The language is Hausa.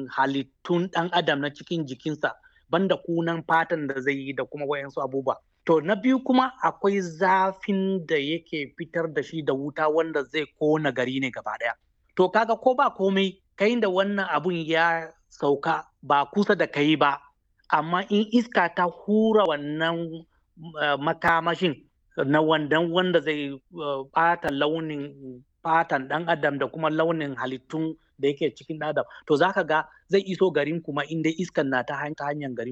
halittun ɗan adam na cikin jikinsa banda kunan fatan da zai yi da kuma wayansu abubuwa to na biyu kuma akwai zafin da yake fitar da shi da wuta wanda zai kona gari ne gaba ɗaya to kaga ko ba komai kai da wannan abun ya sauka ba kusa da kai ba amma in iska ta hura wannan uh, makamashin na wandan wanda zai ɓata uh, launin fatan ɗan adam da kuma launin halittun da yake cikin adam to zaka ga zai iso garin kuma inda iskan na ta hanyar garin